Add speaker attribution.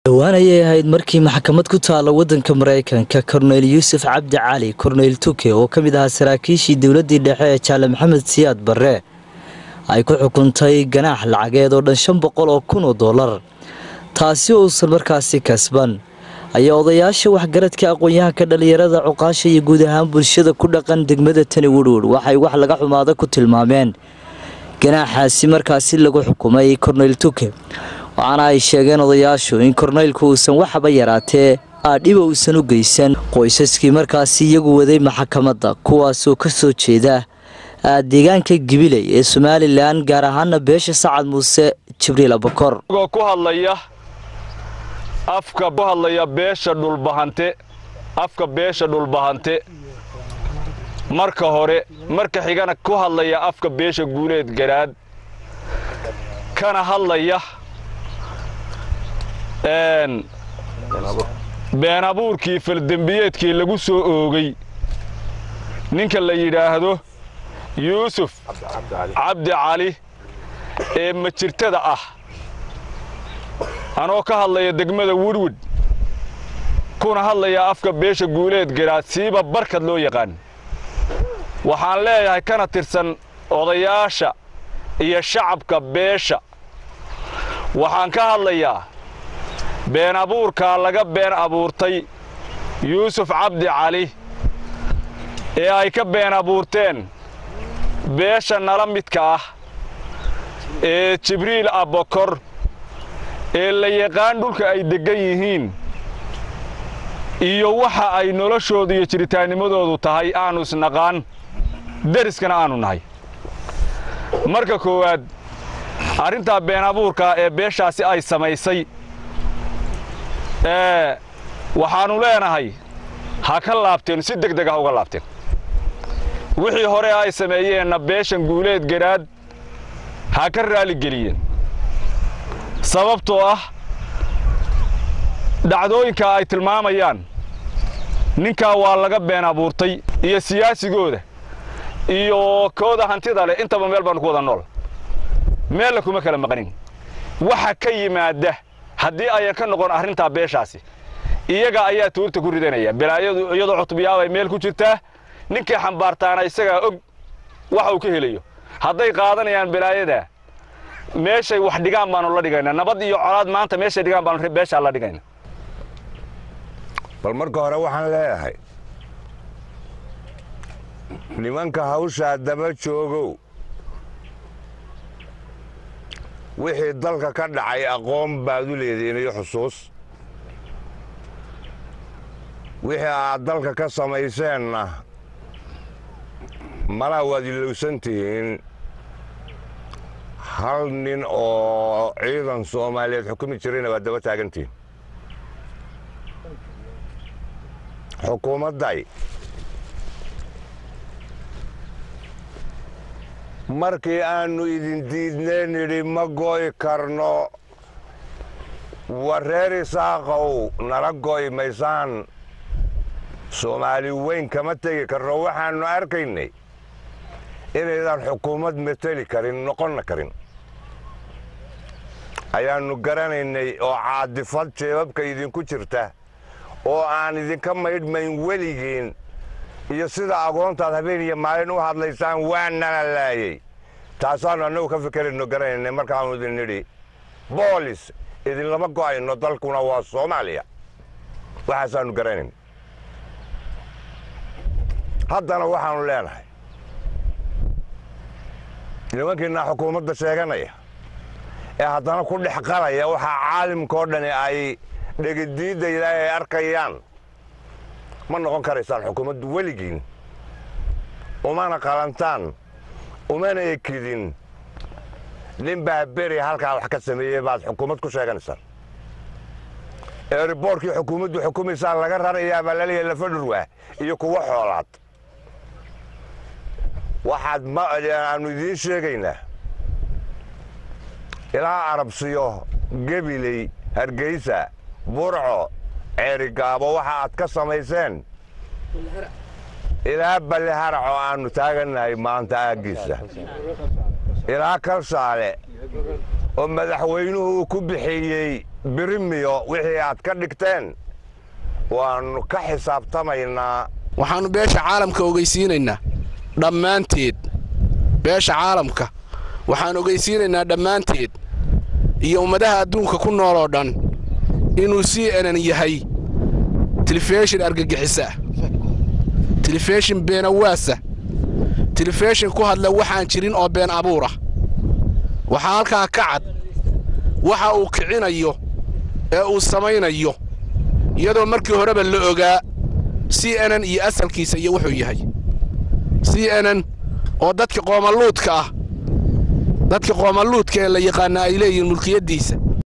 Speaker 1: dhowaan ayay ahayd markii maxkamad ku taalla waddanka maraykanka korneyl yuusuf cabdi cali korneyl tuke oo ka mid ahaa saraakiishii dowladdii dhexe ee jaale maxamed siyaad barre ay ku xukuntay ganaax lacageed oo dhan shan boqol oo kun oo dollar taasi oo uusan markaasi kasban ayaa odayaasha waxgaradka aqoon-yahanka dhallinyarada cuqaasha iyo guud ahaan bulshada ku dhaqan degmada tani wudhwudh waxay wax laga xumaada ku tilmaameen ganaaxaasi markaasi lagu xukumay korneyl tuke waxaana ay sheegeen odayaashu in korneylku uusan waxaba yaraatee aadhiba uusan u geysan qoysaskii markaasi iyagu waday maxakamadda kuwaasoo ka soo jeeda deegaanka gibiley ee somalilan gaar ahaana beesha sacad muuse jibriil abakor
Speaker 2: ku hadlaya afka ku hadlaya beesha dhulbahante afka beesha dhulbahante marka hore marka xigana ku hadlaya afka beesha guuleed garaad kana hadlaya been abuurkii faldembiyeedkii lagu soo oogay ninka la yidhaahdo yuusuf cabdi cali ee majirtada ah anoo ka hadlaya degmada wudwud kuna hadlaya afka beesha guuleed garaad siiba barkad loo yaqaan waxaan leeyahay kana tirsan odayaasha iyo shacabka beesha waxaan ka hadlayaa been abuurkaa laga been abuurtay yuusuf cabdi cali ee ay ka been abuurteen beesha nala midka ah ee jibriil abbakor ee la yaqaan dhulka ay deggan yihiin iyo waxa ay noloshoodu iyo jiritaannimadoodu tahay aannu isnaqaan deriskana aannu nahay marka koowaad arrintaa been abuurkaa ee beeshaasi ay samaysay waxaannu leenahay ha ka laabteen si deg deg ah uga laabteen wixii hore ay sameeyeenna beeshan guuleed garaad ha ka raaligeliyeen sababtoo ah dhacdooyinka ay tilmaamayaan ninkaa waa laga been abuurtay iyo siyaasigooda iyo kooda hantida leh intaba meel baannu ku wada nool meella kuma kala maqanin waxa ka yimaadda haddii ayan ka noqon arrintaa beeshaasi iyaga ayaa tuurta ku ridanaya balaayadu iyadoo cutubyaabay meel ku jirtaa ninkii xambaartaana isagaa og waxa uu ka helayo hadday qaadanayaan balaayadaa meeshay wax dhigaan baannu la dhigaynaa nabad iyo colaad maanta meeshay dhigaan baanu beeshaa la dhigayna
Speaker 3: bal marka hore waxaan leeyahay nimanka hawshaa daba joogow wixii dalka ka dhacay aqoon baad u leedihiin iyo xusuus wixii aad dalka ka samayseenna malaa waad ilowsan tihiin hal nin oo ciidan soomaaliyeed xukumi jirayna waad daba taagantihiin xukuumadday markii aannu idin diidnee nidhi ma go'i karno war reer isaaqow nala go'i maysaan soomaali weyn kama tegi karno waxaannu arkaynay inaydaan xukuumad mateli karin noqonna karin ayaannu garanaynay oo caadifad jeebabka idinku jirta oo aan idinka maydhmayn weligiin iyo sida agoontaad habeen iyo maalin u hadlaysaan waa nala laayey taasaannu annagu ka fikerayno garanaynay markaannu idin nidhi boolis idinlama go'ayno dalkuna waa soomaaliya waxaasaannu garanayn haddana waxaannu leenahay nimankiinaa xukuumadda sheeganaya ee haddana ku dhex qalaya waxaa caalimkao dhani ay dhegidiiddayda ay arkayaan ma noqon karaysaan xukuumaddu weligiin umana qalantaan umana ekidin nin baa beri halkaa wax ka sameeyey baad xukuumad ku sheeganaysaan ee riboorkii xukuumaddu xukumaysaan laga rarayaa baa laleeyahay lafadhurwaa iyo kuwo xoolaad waxaad aannu idiin sheegaynaa ilaa arabsiyo gebiley hargeysa burco ceerigaabo waxa aad ka samayseen ilaa balliharaco aannu taagannahay maanta aaggiisa ilaa kalshaale oo madaxweynuhu uu ku bixiyey birimiyo wixii aad ka dhigteen waannu ka xisaabtamaynaa
Speaker 4: waxaannu beesha caalamka ogeysiinaynaa dhammaanteed beesha caalamka waxaan ogeysiinaynaa dhammaanteed iyo ummadaha adduunka ku nool oo dhan inuu c nn yahay tilifishin argagixisaah tilifishin beenawaasa tilifishin ku hadla waxaan jirin oo been abuurah waxaa halkaa ka cad waxa uu kicinayo ee uu samaynayo iyadoo markii horeba la ogaa c nn iyo asalkiisa iyo wuxuu yahay c nn oo dadka qoomaluudka ah dadka qoomaluudka ee la yaqaana ay leeyihiin mulkiyaddiisa